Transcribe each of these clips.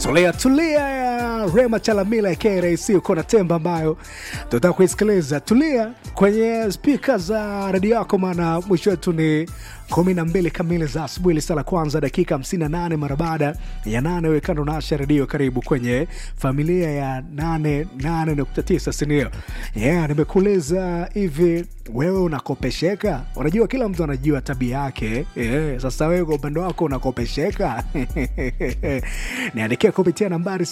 tulia tulia ya Rema Chalamila ya KRC uko na temba ambayo tunataka kuisikiliza. Tulia kwenye spika za redio yako, maana mwisho wetu ni kumi na mbili kamili za asubuhi, lisa la kwanza dakika 58 mara baada ya nane. Wekando na Asha Redio, karibu kwenye familia ya 88.9 sinio? Yeah, nimekuuliza hivi, wewe unakopesheka? Unajua kila mtu anajua tabia yake yeah. Sasa wewe kwa upande wako unakopesheka? niandikia kupitia nambari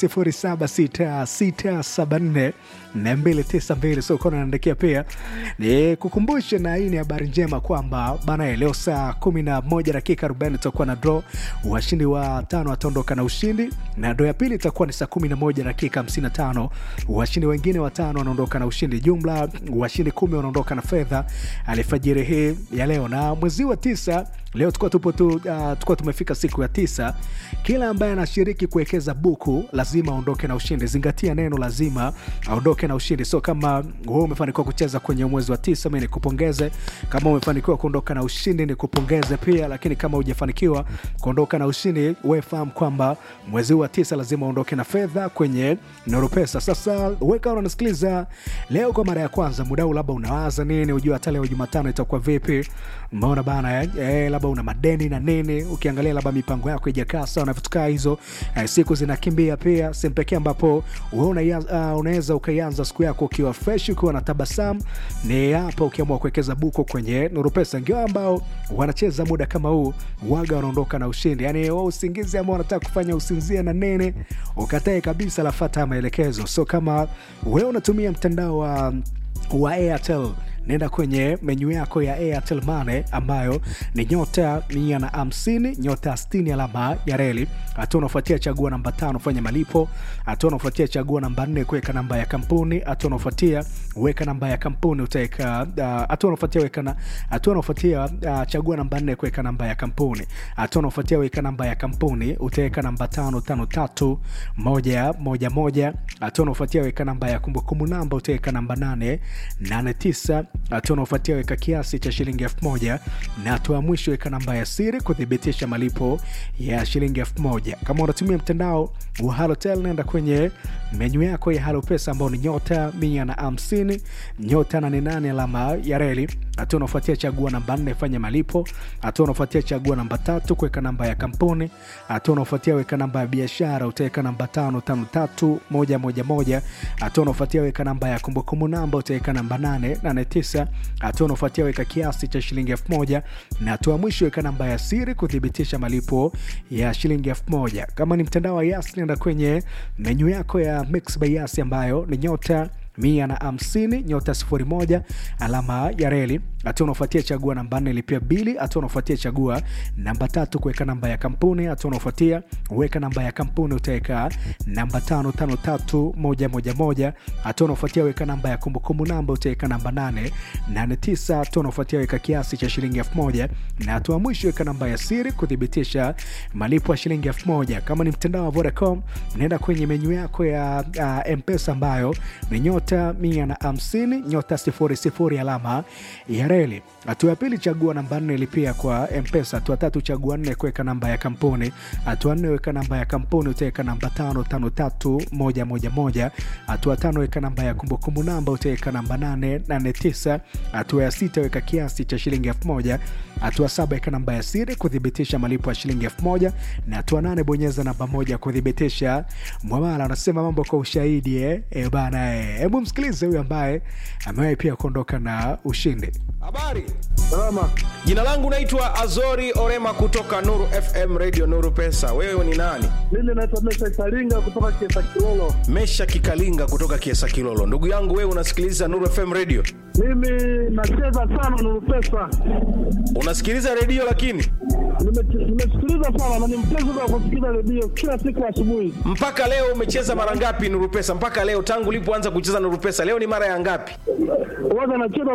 076674 na 292 so kona naandikia pia ni kukumbushe, na hii ni habari njema kwamba bana, leo saa 11 dakika 40 tutakuwa na draw. Washindi wa tano wataondoka na ushindi, na draw ya pili itakuwa ni saa 11 dakika 55. Washindi wengine watano wanaondoka na ushindi, jumla washindi kumi wanaondoka na fedha alfajiri hii ya leo, na mwezi wa tisa leo tukuwa tupo tu, uh, tukuwa tumefika siku ya tisa. Kila ambaye anashiriki kuwekeza buku lazima aondoke na ushindi. Zingatia neno lazima aondoke na ushindi. So kama wewe umefanikiwa kucheza kwenye mwezi wa tisa, mimi nikupongeze. Kama umefanikiwa kuondoka na ushindi, nikupongeze pia. Lakini kama hujafanikiwa kuondoka na ushindi, wewe fahamu kwamba mwezi wa tisa lazima aondoke na fedha kwenye Nuru Pesa. Sasa weka unasikiliza leo kwa mara ya kwanza, muda huu labda unawaza nini, ujue hata leo Jumatano itakuwa vipi? Umeona bana eh, eh, labda una madeni na nini, ukiangalia labda mipango yako ijakaa sawa na vitu kaa hizo eh, siku zinakimbia pia. Sehemu pekee ambapo wewe uh, unaweza ukaianza siku yako ukiwa fresh, ukiwa na tabasamu ni hapa, ukiamua kuwekeza buko kwenye Nuru Pesa. Ndio ambao wanacheza muda kama huu waga wanaondoka na ushindi, yani wao usingizi ambao wanataka kufanya usinzie na nene, ukatae kabisa, lafata maelekezo. So kama wewe unatumia mtandao wa wa Airtel nenda kwenye menyu yako ya Airtel Money ambayo ni nyota mia na hamsini nyota sitini alama ya reli. Hatua unaofuatia chagua namba tano fanya malipo. Hatua unaofuatia chagua namba nne kuweka namba ya kampuni. Hatua unaofuatia weka namba ya hampuni utaweka. Hatua unaofuatia weka na hatua unaofuatia uh, chagua namba nne kuweka namba ya kampuni. Hatua unaofuatia weka namba ya kampuni utaweka namba tano tano tatu moja moja moja. Hatua unaofuatia weka namba ya kumbukumbu namba utaweka namba nane nane tisa hatua unaofuatia weka kiasi cha shilingi elfu moja na hatua ya mwisho weka namba ya siri kuthibitisha malipo ya shilingi elfu moja Kama unatumia mtandao wa Halotel, nenda kwenye menyu yako ya Halo Pesa ambao ni nyota mia na hamsini nyota nane nane alama ya reli. Hatua unaofuatia chagua namba nne fanya malipo. Hatua unaofuatia chagua namba tatu kuweka namba ya kampuni. Hatua unaofuatia weka namba ya biashara utaweka namba tano tano tatu moja moja moja. Hatua unaofuatia weka namba ya kumbukumbu namba utaweka namba nane nane tisa. Hatua unaofuatia weka kiasi cha shilingi elfu moja na hatua mwisho weka namba ya siri kuthibitisha malipo ya shilingi elfu moja. Kama ni mtandao wa Yas, nenda kwenye menyu yako ya Mix by Yas ambayo ni nyota mia na hamsini nyota sifuri moja alama ya reli. Hatua unaofuatia chagua namba nne lipia bili. Hatua unaofuatia chagua namba tatu kuweka namba ya kampuni. Hatua unaofuatia weka namba ya kampuni utaweka namba tano tano tatu moja moja moja. Hatua unaofuatia weka namba ya kumbukumbu namba utaweka namba nane nane tisa. Hatua unaofuatia weka kiasi cha shilingi elfu moja na hatua mwisho weka namba ya siri kuthibitisha malipo ya shilingi elfu moja. Kama ni mtandao wa Vodacom, naenda kwenye menyu yako ya uh, Mpesa ambayo ni nyota mia na hamsini nyota sifuri sifuri alama ya reli. Hatua ya pili chagua namba nne lipia kwa Mpesa. Hatua tatu chagua nne kuweka namba ya kampuni. Hatua nne weka namba ya kampuni utaweka namba tano tano tatu moja moja moja. Hatua tano weka namba ya kumbukumbu namba utaweka namba nane nane tisa. Hatua ya sita weka kiasi cha shilingi elfu moja. Hatua saba weka namba ya siri kuthibitisha malipo ya shilingi elfu moja na hatua nane bonyeza namba moja kuthibitisha mwamala. Anasema mambo kwa ushahidi eh? E bana eh. Hebu msikilize huyu ambaye amewahi pia kuondoka na ushindi. Habari, Salama. jina langu naitwa Azori Orema kutoka Nuru FM Radio Nuru Pesa. Wewe ni nani? Mimi naitwa Mesha Saringa kutoka Kiesa Kilolo. Mesha Kikalinga kutoka Kiesa Kilolo. Ndugu yangu, wewe unasikiliza Nuru FM Radio? Mimi nacheza sana Nuru Pesa. Unasikiliza redio lakini Nime- Nimesikiliza sana na ni mpenzi wa kusikiliza redio kila siku asubuhi. mpaka leo umecheza mara ngapi Nuru Pesa? Mpaka leo tangu ulipoanza kucheza Nuru Pesa, leo ni mara ya ngapi? Waga nacheza